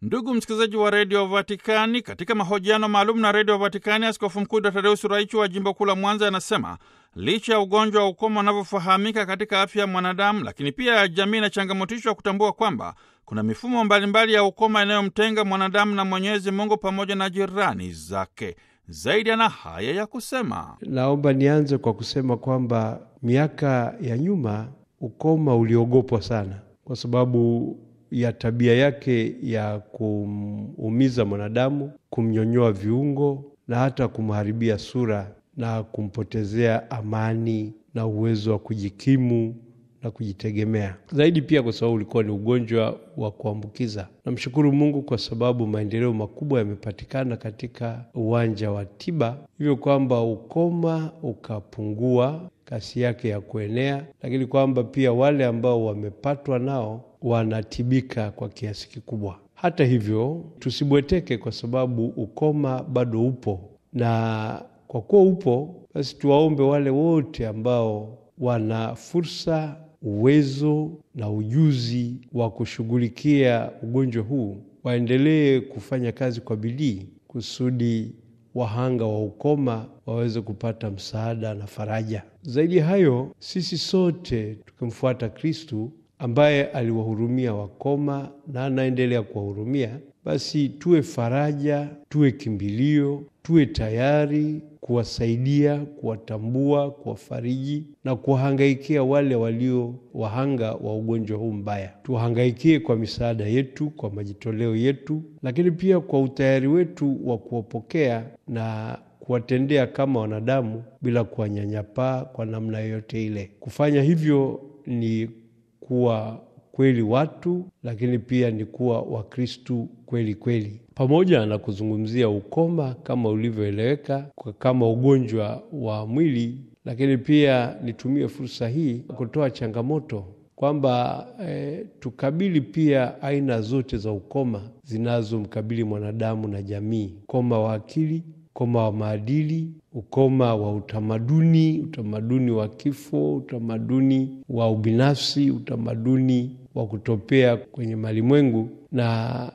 Ndugu msikilizaji wa redio Vatikani, katika mahojiano maalum na redio Vatikani, askofu mkuu Dr Deus Raichu wa jimbo kuu la Mwanza anasema licha ya ugonjwa wa ukoma unavyofahamika katika afya ya mwanadamu, lakini pia jamii inachangamotishwa kutambua kwamba kuna mifumo mbalimbali ya ukoma inayomtenga mwanadamu na Mwenyezi Mungu pamoja na jirani zake. Zaidi ana haya ya kusema. Naomba nianze kwa kusema kwamba miaka ya nyuma ukoma uliogopwa sana kwa sababu ya tabia yake ya kumuumiza mwanadamu, kumnyonyoa viungo na hata kumharibia sura na kumpotezea amani na uwezo wa kujikimu na kujitegemea zaidi, pia kwa sababu ulikuwa ni ugonjwa wa kuambukiza. Namshukuru Mungu kwa sababu maendeleo makubwa yamepatikana katika uwanja wa tiba, hivyo kwamba ukoma ukapungua kasi yake ya kuenea, lakini kwamba pia wale ambao wamepatwa nao wanatibika kwa kiasi kikubwa. Hata hivyo, tusibweteke kwa sababu ukoma bado upo, na kwa kuwa upo, basi tuwaombe wale wote ambao wana fursa, uwezo na ujuzi wa kushughulikia ugonjwa huu waendelee kufanya kazi kwa bidii kusudi wahanga wa ukoma waweze kupata msaada na faraja. Zaidi ya hayo, sisi sote tukimfuata Kristu ambaye aliwahurumia wakoma na anaendelea kuwahurumia, basi tuwe faraja, tuwe kimbilio, tuwe tayari kuwasaidia, kuwatambua, kuwafariji na kuwahangaikia wale walio wahanga wa ugonjwa huu mbaya. Tuwahangaikie kwa misaada yetu, kwa majitoleo yetu, lakini pia kwa utayari wetu wa kuwapokea na kuwatendea kama wanadamu bila kuwanyanyapaa kwa namna yoyote ile. Kufanya hivyo ni kuwa kweli watu, lakini pia ni kuwa Wakristu kweli kweli, pamoja na kuzungumzia ukoma kama ulivyoeleweka kama ugonjwa wa mwili. Lakini pia nitumie fursa hii kutoa changamoto kwamba eh, tukabili pia aina zote za ukoma zinazomkabili mwanadamu na jamii: ukoma wa akili, ukoma wa maadili, ukoma wa utamaduni, utamaduni wa kifo, utamaduni wa ubinafsi, utamaduni wa kutopea kwenye malimwengu na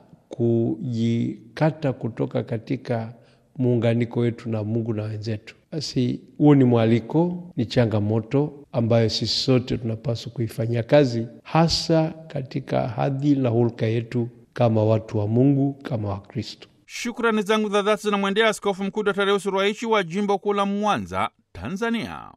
kujikata kutoka katika muunganiko wetu na Mungu na wenzetu. Basi huo ni mwaliko, ni changamoto ambayo sisi sote tunapaswa kuifanyia kazi, hasa katika hadhi na hulka yetu kama watu wa Mungu, kama Wakristo. Shukrani zangu za dhati zinamwendea Askofu Mkuu Dr Deus Ruwaichi wa jimbo kuu la Mwanza, Tanzania.